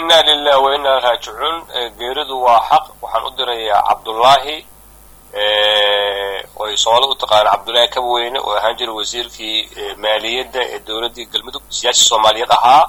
inna lilah wa inna raajicuun geeridu waa xaq waxaan u dirayaa cabdullaahi oy soomali u taqaana cabdullaahi kabweyne oo ahaan jira wasiirkii maaliyadda ee dowladdii galmudug siyaasi soomaaliyeed ahaa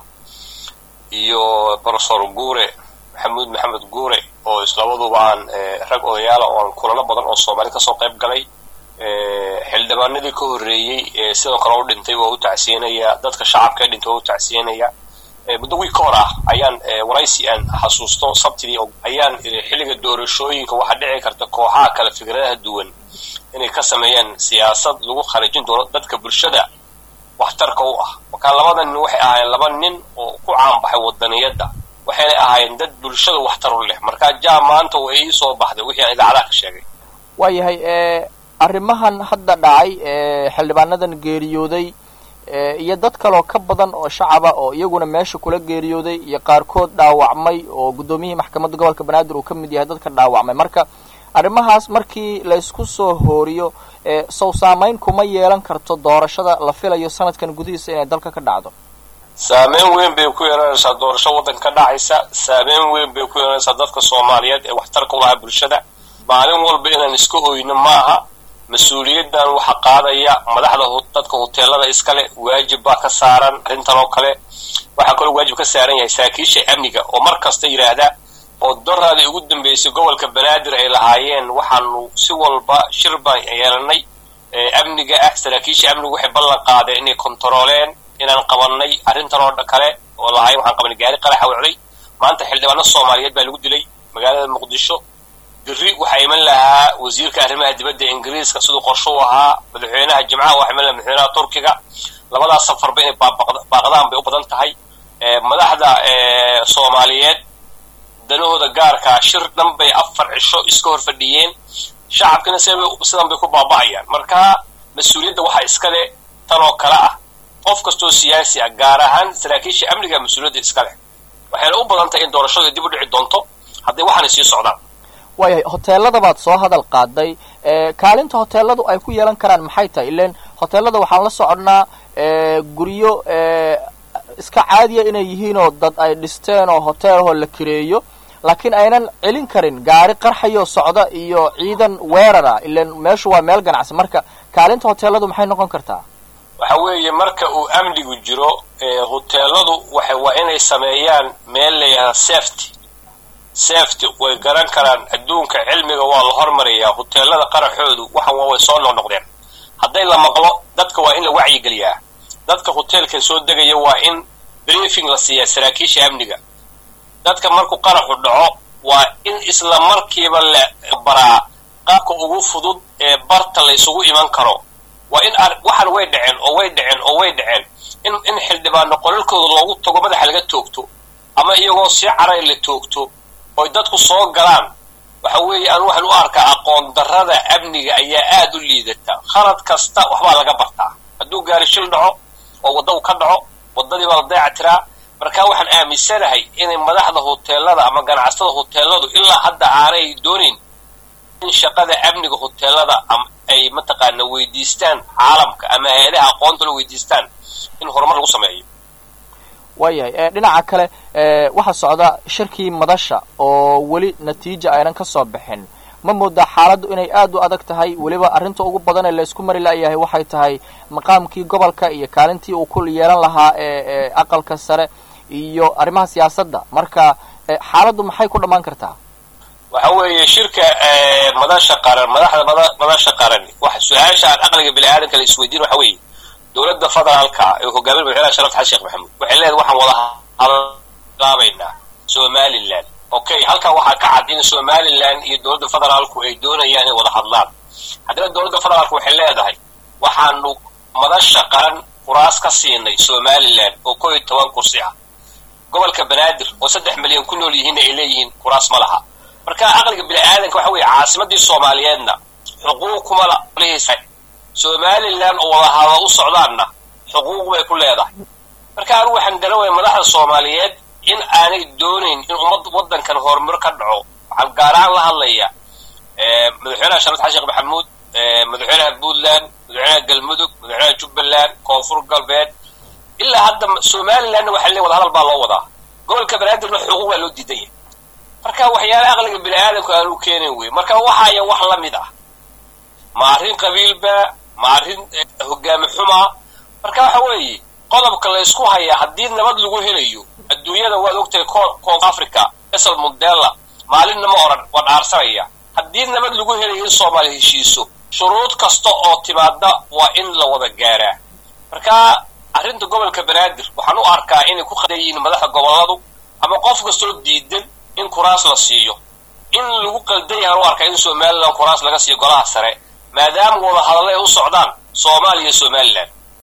iyo profesor guure maxamuud maxamed guure oo islabaduba aan rag odayaala oo aan kulano badan oo soomaali kasoo qayb galay xildhibaanadii ka horreeyey ee sidoo kale u dhintay waa u tacsiinaya dadka shacabka ee dhintay waa u tacsiinaya muddo wiig ka hor ah ayaan waraysi aan xasuusto sabtidii ayaan xilliga doorashooyinka waxaa dhici karta kooxaha kale fikradaha duwan inay ka sameeyaan siyaasad lagu kharijin doono dadka bulshada waxtarka u ah markaa labada nin waxay ahaayeen laba nin oo ku caanbaxay wadaniyadda waxayna ahaayeen dad bulshada waxtar u leh markaa jaa maanta way ii soo baxday wixii aan idaacadaha ka sheegay waayahay arrimahan hadda dhacay xildhibaanadan geeriyooday iyo dad kaloo ka badan oo shacaba oo iyaguna meesha kula geeriyooday iyo qaarkood dhaawacmay oo guddoomiyihii maxkamadda gobolka banaadir uu ka mid yahay dadka dhaawacmay marka arrimahaas markii laysku soo hooriyo sow saamayn kuma yeelan karto doorashada la filayo sanadkan gudihiisa inay dalka ka dhacdo saameyn weyn bay ku yeelanaysaa doorasho waddanka ka dhacaysa saameyn weyn bay ku yeelanaysaa dadka soomaaliyeed ee waxtarka u lahaa bulshada maalin walba inaan iska oyno maaha mas-uuliyaddan waxaa qaadaya madaxda dadka huteelada iskale waajib baa ka saaran arrintan oo kale waxaa kaloo waajib ka saaran yahay saraakiisha amniga oo mar kasta yidhaahda oo doraadii ugu dambeysay gobolka banaadir ay lahaayeen waxaanu si walba shir baan yeelanay amniga ah saraakiisha amnigu waxay ballan qaadeen inay kontarooleen inaan qabanay arrintan oo kale oo lahaay waxaan qabanay gaari qaraxa wacday maanta xildhibaano soomaaliyeed baa lagu dilay magaalada muqdisho berri waxaa iman lahaa wasiirka arrimaha dibadda ingiriiska siduu qorsho u ahaa madaxweynaha jimcaha waxaa iman lahaa madaxweynaha turkiga labadaas safarba inay baaqdaan bay u badan tahay madaxda soomaaliyeed danahooda gaarkaa shir dhan bay afar cisho iska hor fadhiyeen shacabkina sidan bay ku baaba'ayaan marka mas-uuliyadda waxaa iskale tan oo kale ah qof kastoo siyaasi ah gaar ahaan saraakiisha amniga mas-uuliyadda iska leh waxayna u badan tahay in doorashadu dib u dhici doonto hadday waxaanay sii socdaan waayahay hoteelada baad soo hadal qaaday kaalinta hoteeladu ay ku yeelan karaan maxay tahay ilan hoteelada waxaan la soconnaa guryo iska caadiya inay yihiinoo dad ay dhisteen oo hoteelahoo la kireeyo laakiin aynan celin karin gaari qarxayoo socda iyo ciidan weerara ilan meeshu waa meel ganacsi marka kaalinta hoteeladu maxay noqon kartaa waxa weeye marka uu amnigu jiro hoteeladu waxa waa inay sameeyaan meel layihahda safety safety way garan karaan adduunka cilmiga waa la hormarayaa hoteelada qaraxoodu waxan waa way soo noqnoqdeen hadday la maqlo dadka waa in la wacyigeliyaa dadka hoteelkan soo degaya waa in briefing la siiyaa saraakiisha amniga dadka markuu qaraxu dhaco waa in isla markiiba la baraa qaabka ugu fudud ee barta la isugu iman karo waa in waxan way dhaceen oo way dhaceen oo way dhaceen in in xildhibaano qolalkooda loogu tago madaxa laga toogto ama iyagoo si caray la toogto oy dadku soo galaan waxa weeye aan waxaan u arkaa aqoon darrada amniga ayaa aada u liidata khalad kasta waxbaa laga bartaa hadduu gaari shil dhaco oo wadda u ka dhaco waddadii baa la dayaca tiraa marka waxaan aaminsanahay inay madaxda hoteelada ama ganacsatada hoteeladu ilaa hadda aanay doonayn in shaqada amniga hoteelada ay mataqaana weydiistaan caalamka ama hay-adaha aqoonta la weydiistaan in horumar lagu sameeyo waayahay dhinaca kale waxaa socda shirkii madasha oo weli natiija aynan ka soo bixin ma moodaa xaaladdu inay aada u adag tahay weliba arrinta ugu badan ee laysku mari la'yahay waxay tahay maqaamkii gobolka iyo kaalintii uu ku yeelan lahaa ee aqalka sare iyo arrimaha siyaasadda marka xaaladdu maxay ku dhammaan kartaa waxa weeye shirka madasha qaran madaxda madasha qaran wax su-aasha aan aqliga bini aadamka la isweydiin waxa weeye dowladda federaalka ee hogaamin madaxweynaha sharaf xasan sheekh maxamuud waxay leedahay waxaan wada hadlaabaynaa somaliland okay halkan waxaa ka cad in somaliland iyo dowladda federaalku ay doonayaan inay wada hadlaan haddana dowladda federaalku waxay leedahay waxaanu madasha qaran kuraas ka siinay somaliland oo koo iyo toban kursi ah gobolka banaadir oo saddex milyan ku nool yihiinna ay leeyihiin kuraas ma laha marka aqliga bini aadanka waxa weeye caasimadii soomaaliyeedna xuquuq kuma lihisa somaliland oo wada hada u socdaanna xuquuq bay ku leedahay marka anigu waxaan garawaya madaxda soomaaliyeed in aanay doonayn in ummad waddankan horumar ka dhaco waxaan gaar ahaan la hadlaya madaxweynaha sharad xasan sheekh maxamuud madaxweynaha puntland madaxweynaha galmudug madaxweynaha jubbaland koonfur galbeed ilaa hadda somalilandna waxaa le wada hadal baa loo wadaa gobolka banaadirna xuquuq baa loo diidan yahay marka waxyaale aqliga bini aadamka aanu keenin wey marka waxaya wax la mid ah ma arrin qabiilba ma arrin hogaami xumaa marka waxa weeye qodobka la ysku hayaa haddii nabad lagu helayo adduunyada waad ogtahay koonf africa esal mundela maalinna ma oran waa dhaarsanaya haddii nabad lagu helayo in soomaaliya heshiiso shuruud kasta oo timaada waa in la wada gaaraa marka arrinta gobolka banaadir waxaan u arkaa inay ku qadan yihiin madaxda gobolladu ama qof kastoo diidan in kuraas la siiyo in lagu qaldan yahaan u arkaa in somalilan kuraas laga siiyo golaha sare maadaama wada hadalla ay u socdaan soomaaliya iyo somalilan